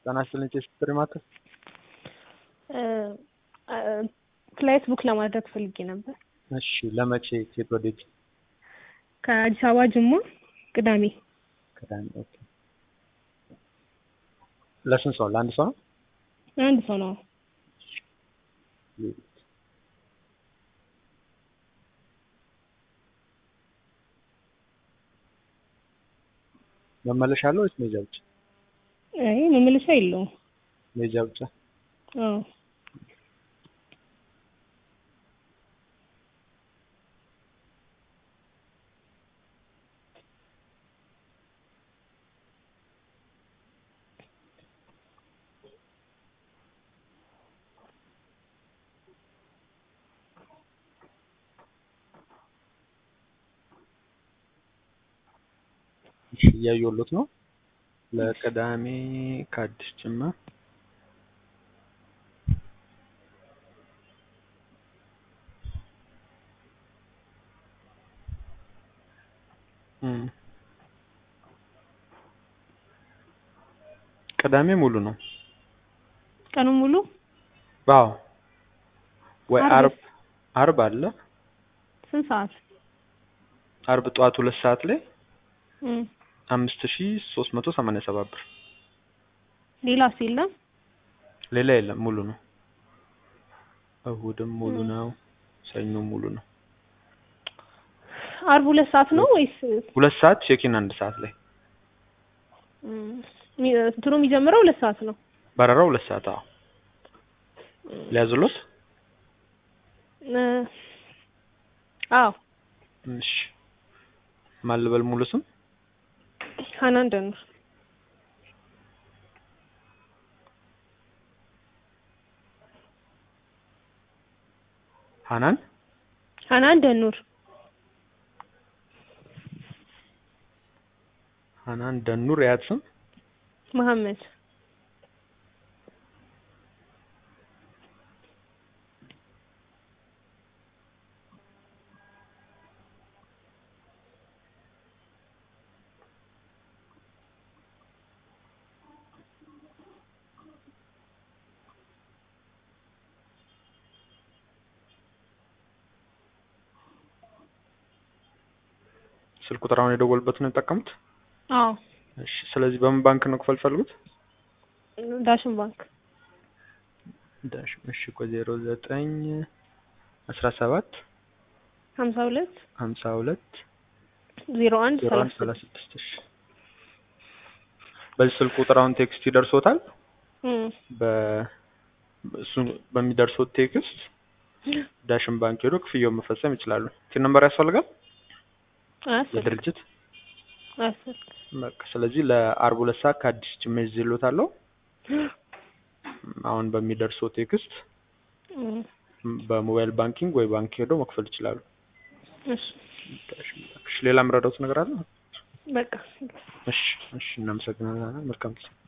ጤና ይስጥልኝ ቴስትሪ ማተር ፍላይት ቡክ ለማድረግ ፈልጌ ነበር። እሺ ለመቼ ከየት ወዴት? ከአዲስ አበባ ጅማ ቅዳሜ። ቅዳሜ ኦኬ። ለስንት ሰው? ለአንድ ሰው ነው? አንድ ሰው ነው። መመለሻ አለው ወይስ ሜጃ ብቻ? አይ መመለሻ የለውም። ሜጃ ብቻ። አዎ እሺ እያየሁሎት ነው። ለቅዳሜ ከአዲስ ጅማ እም ቅዳሜ ሙሉ ነው። ቀኑ ሙሉ አዎ ወይ አርብ? አርብ አርብ አለ። ስንት ሰዓት? አርብ ጠዋት ሁለት ሰዓት ላይ እም አምስት ሺ ሶስት መቶ ሰማንያ ሰባት ብር። ሌላስ የለም? ሌላ የለም ሙሉ ነው። እሁድም ሙሉ እም። ነው። ሰኞም ሙሉ ነው። አርብ ሁለት ሰዓት ነው ወይስ ሁለት ሰዓት ቼኪን አንድ ሰዓት ላይ እም፣ ሚ- እንትኑ የሚጀምረው ሁለት ሰዓት ነው? በረራው ሁለት ሰዓት አዎ። እም፣ ሊያዝሎት እ አዎ እሺ ማን ልበል ሙሉ ስም ሀናን ደኑር። ሀናን ሀናን ደኑር። ሀናን ደኑር የአያት ስም መሐመድ ስልክ ቁጥር አሁን የደወሉበት ነው የጠቀሙት? አዎ እሺ ስለዚህ በምን ባንክ ነው ክፈል ፈልጉት? ዳሽን ባንክ ዳሽ እሺ ቆይ ዜሮ ዘጠኝ አስራ ሰባት ሀምሳ ሁለት ሀምሳ ሁለት ዜሮ አንድ ዜሮ አንድ ሰላሳ ሰላሳ ስድስት እሺ በዚህ ስልክ ቁጥር አሁን ቴክስት ይደርሶታል። እም፣ በ እሱ በሚደርሰው ቴክስት ዳሽን ባንክ ሄዶ ክፍያውን መፈጸም ይችላሉ። ቲን ነምበር ያስፈልጋል አያስፈልግም የድርጅት አያስፈልግም። በቃ ስለዚህ ለአርብ ሁለት ሰዓት ከአዲስ ጅማ ይዤልዎታለሁ። አሁን በሚደርሰው ቴክስት እም፣ በሞባይል ባንኪንግ ወይ ባንክ ሄዶ መክፈል ይችላሉ። እሺ ዳሽን ባንክ። እሺ ሌላ የምረዳዎት ነገር አለ? በቃ እሺ እሺ እናመሰግናለን። መልካም ጊዜ